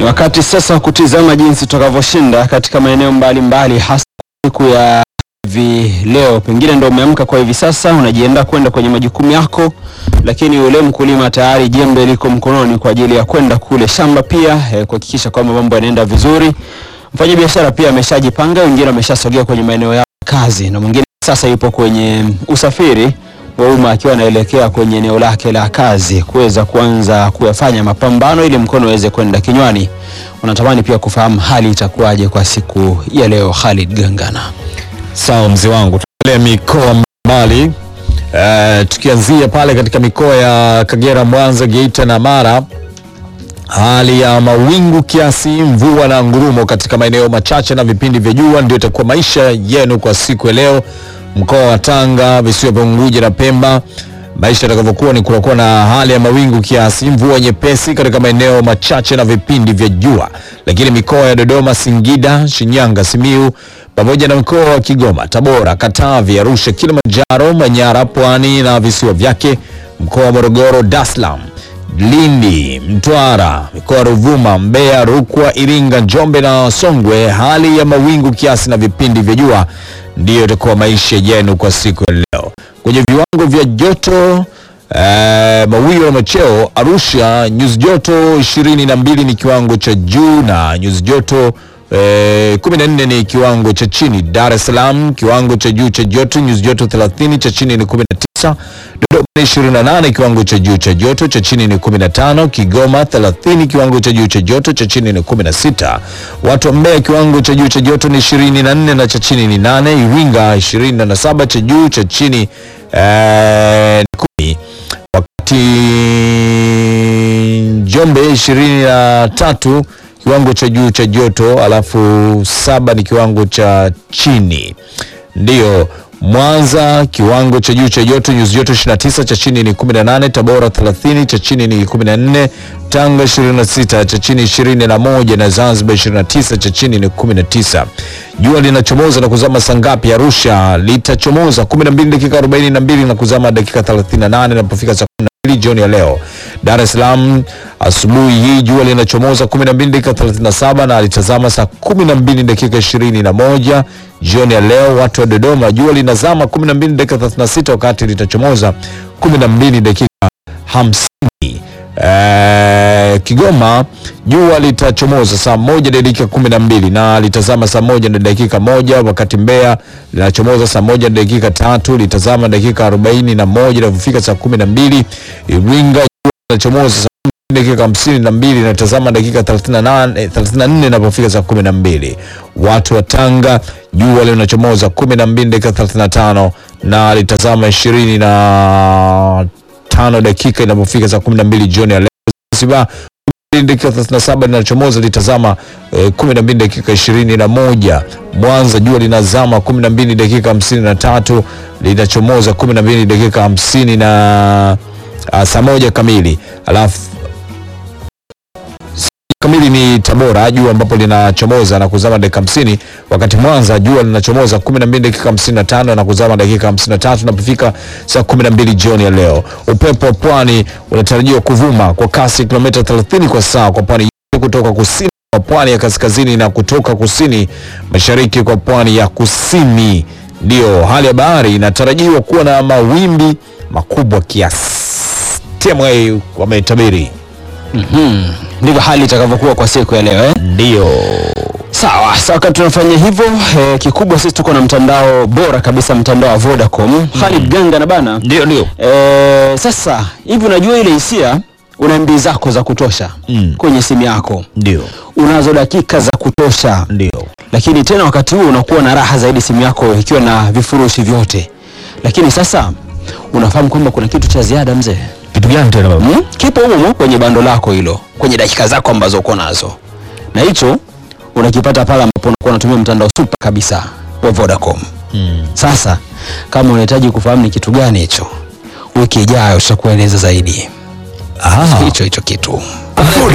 Ni wakati sasa wa kutizama jinsi tutakavyoshinda katika maeneo mbalimbali, hasa siku ya hivi leo. Pengine ndo umeamka kwa hivi sasa, unajiandaa kwenda kwenye majukumu yako, lakini yule mkulima tayari jembe liko mkononi kwa ajili ya kwenda kule shamba pia eh, kuhakikisha kwamba mambo yanaenda vizuri. Mfanyabiashara pia ameshajipanga, wengine wameshasogea kwenye maeneo yao ya kazi, na mwingine sasa yupo kwenye usafiri wa umma akiwa anaelekea kwenye eneo lake la kazi kuweza kuanza kuyafanya mapambano ili mkono uweze kwenda kinywani. Unatamani pia kufahamu hali itakuwaje kwa siku ya leo. Khalid Gangana. Sawa mzee wangu, tuendelee mikoa mbali uh, tukianzia pale katika mikoa ya Kagera, Mwanza, Geita na Mara. Hali ya mawingu kiasi, mvua na ngurumo katika maeneo machache na vipindi vya jua ndio itakuwa maisha yenu kwa siku ya leo. Mkoa wa Tanga, visiwa vya Unguja na Pemba, maisha yatakavyokuwa ni kunakuwa na hali ya mawingu kiasi, mvua nyepesi katika maeneo machache na vipindi vya jua, lakini mikoa ya Dodoma, Singida, Shinyanga, Simiu pamoja na mkoa wa Kigoma, Tabora, Katavi, Arusha, Kilimanjaro, Manyara, Pwani na visiwa vyake, mkoa wa Morogoro, Dar es Salaam, Lindi, Mtwara, mikoa ya Ruvuma, Mbeya, Rukwa, Iringa, Njombe na Songwe, hali ya mawingu kiasi na vipindi vya jua ndiyo itakuwa maisha yenu kwa siku ya leo. Kwenye viwango vya joto eh, mawio na macheo, Arusha nyuzi joto 22 ni kiwango cha juu na nyuzi joto eh, 14 ni kiwango cha chini. Dar es Salaam kiwango cha juu cha joto nyuzi joto 30, cha chini ni 19. Dodoma ni 28 kiwango cha juu cha joto, cha chini ni 15. Kigoma 30 kiwango cha juu cha joto, cha chini ni 16. Watu wa Mbeya kiwango cha juu cha joto ni 24 na cha chini ni 8. Iringa 27 cha juu, cha chini eh, ni 10. Wakati Njombe 23 kiwango cha juu cha joto, alafu saba ni kiwango cha chini. Ndiyo Mwanza kiwango cha juu cha joto nyuzi joto 29, cha chini ni 18. Tabora 30, cha chini ni 14. Tanga 26, cha chini 21 na Zanzibar 29, cha chini ni 19. Jua linachomoza na kuzama saa ngapi? Arusha litachomoza 12 dakika 42 na kuzama dakika 38 inapofika saa 12 jioni ya leo. Dar es Salaam asubuhi hii jua linachomoza 12 dakika 37 na alitazama saa 12 dakika 21 jioni ya leo. Watu wa Dodoma jua linazama 12 dakika 36 wakati litachomoza 12 dakika 50. Eh, Kigoma jua litachomoza saa moja na dakika kumi na mbili na litazama saa moja na dakika moja wakati Mbeya linachomoza saa moja na dakika tatu litazama dakika arobaini na moja inavyofika saa kumi na mbili Iringa jua linachomoza saa dakika hamsini na mbili natazama dakika 38 34 inapofika saa kumi na mbili. Watu wa Tanga jua linachomoza kumi na mbili dakika 35 na litazama ishirini na tano dakika inapofika saa kumi na mbili jioni ya leo. Zanzibar dakika 37 linachomoza litazama eh, 12 dakika ishirini na moja. Mwanza jua linazama 12 dakika 53 linachomoza 12 dakika 50 na uh, saa moja kamili alafu kamili ni Tabora jua ambapo linachomoza na kuzama dakika 50, wakati Mwanza jua linachomoza 12 dakika 55 na kuzama dakika 53 napofika saa 12 jioni ya leo. Upepo wa pwani unatarajiwa kuvuma kwa kasi kilomita 30 kwa saa kwa pwani yote kutoka kusini kwa pwani ya kaskazini na kutoka kusini mashariki kwa pwani ya kusini. Ndio hali ya bahari inatarajiwa kuwa na mawimbi makubwa kiasi. TMA wametabiri Mhm. Ndivyo hali itakavyokuwa kwa siku ya leo eh? ndio Sawa, sawa. Wakati tunafanya hivyo eh, kikubwa sisi tuko na mtandao bora kabisa, mtandao wa Vodacom. Khalid Gangana bana. ndio ndio Eh, sasa hivi unajua ile hisia, una MB zako za kutosha Mm. kwenye simu yako, ndio unazo dakika za kutosha, ndio lakini tena wakati huo unakuwa na raha zaidi simu yako ikiwa na vifurushi vyote. Lakini sasa unafahamu kwamba kuna kitu cha ziada mzee, kitu gani tena baba? hmm? kipo humo humo kwenye bando lako hilo, kwenye dakika zako ambazo uko nazo, na hicho unakipata pale ambapo unakuwa unatumia mtandao super kabisa wa Vodacom. Mm. Sasa kama unahitaji kufahamu ni kitu gani hicho, wiki ijayo tutakueleza zaidi Ah. hicho hicho kitu.